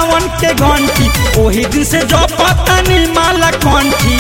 सावन के घंटी ओही दिन से जो पतनी माला कंठी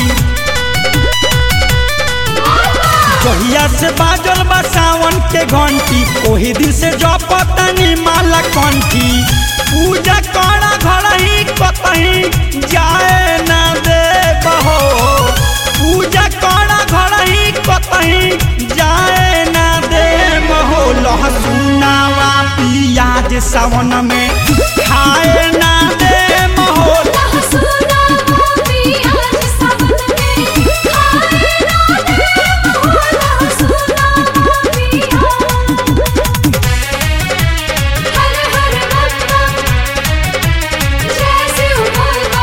जहिया से बाजल बा सावन के घंटी ओही दिन से जो पतनी माला कंठी पूजा करा घर ही कतही जाए ना दे बहो पूजा करा घर ही कतही जाए ना दे बहो लहसुनावा पियाज सावन में खाए ना दे बहो लहसुना पियाज सावन में खाए ना दे हो लहसुना पियाज हर हर भक्ता जय शिव बोलबा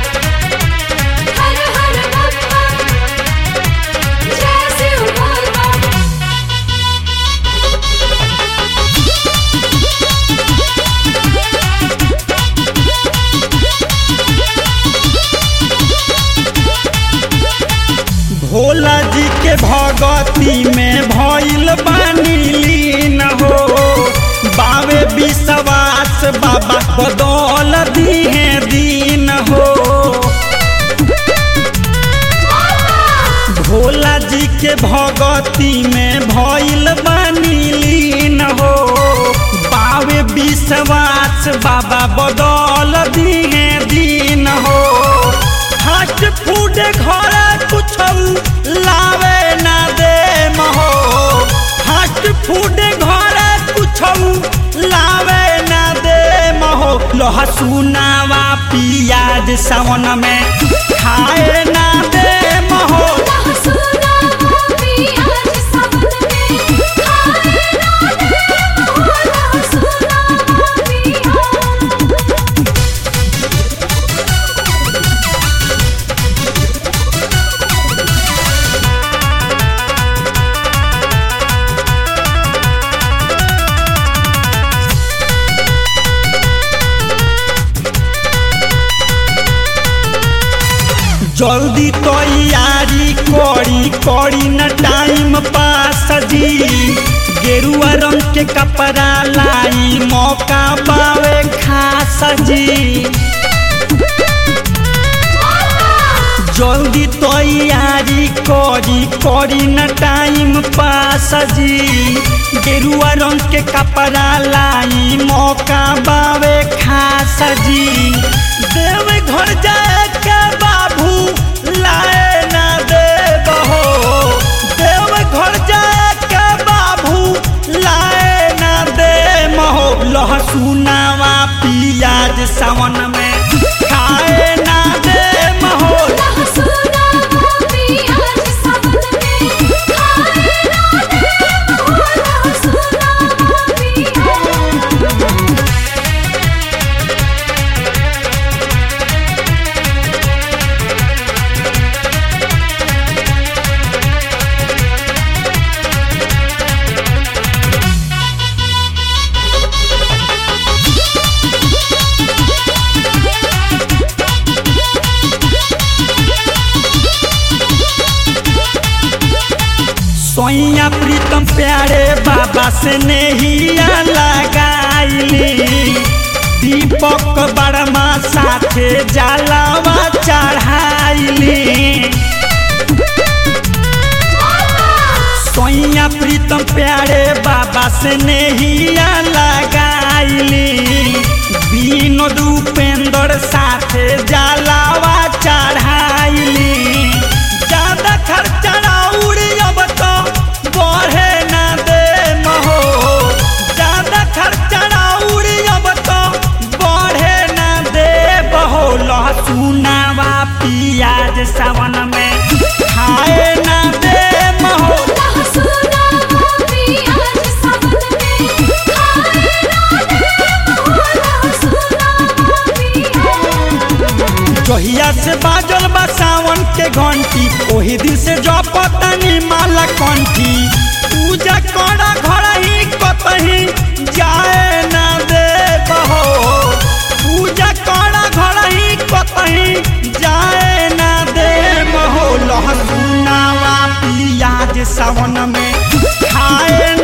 हर हर भक्ता जय शिव बोलबा भोला जी के भगती में भइल बानी लीन हो बावे विश्वास बाबा बदौल दिहे दीन हो भोला जी के भगती में भइल बानी लीन हो बावे विश्वास बाबा बदौल दिहे दीन हो फास्ट फूड घर कुछ लावे ना दे महो फास्ट फूड घर कुछ लावे ना दे महो लहसुनावा पियाज सावन में खाए ना दे महो लहसुना पियाज सावन में खाए ना दे हो लहसुना पियाज जल्दी तैयारी करी करी न टाइम पास जी गेरुआ रंग के कपड़ा लाई मौका पावे खास जी जल्दी तैयारी करी करी न टाइम पास जी गेरुआ रंग के कपड़ा लाई मौका बावे खास जी देव घर जाए के बाबू लाए ना दे बहो देव घर जाए के बाबू लाए ना दे महो लहसुनावा पियाज सावन में खाए ना दे महो लहसुना पियाज सावन में खाए ना दे हो लहसुना पियाज सोइया प्रीतम प्यारे बाबा से नहिया लगाइली दीपक बर्मा साथे जलावा चढ़ाइली सोइया प्रीतम प्यारे बाबा से नहिया लगाइली विनोद उपेंद्र साथे जलावा चढ़ाइली ज्यादा खर्चा उड़ी अब तो बढ़े ना दे महो ज्यादा खर्चा उड़ी अब तो बढ़े ना दे बहो लहसुनावा पियाज सावन में खाए ना दे महो लहसुना पियाज सावन में खाए ना दे हो लहसुना पियाज जहिया से बाजल बा सावन के घंटी ओही दिन से जो पतनी माला कंठी पूजा करा घर ही कतही जाए ना दे बहो पूजा करा घर ही कतही जाए ना दे बहो लहसुनावा पियाज सावन में खाए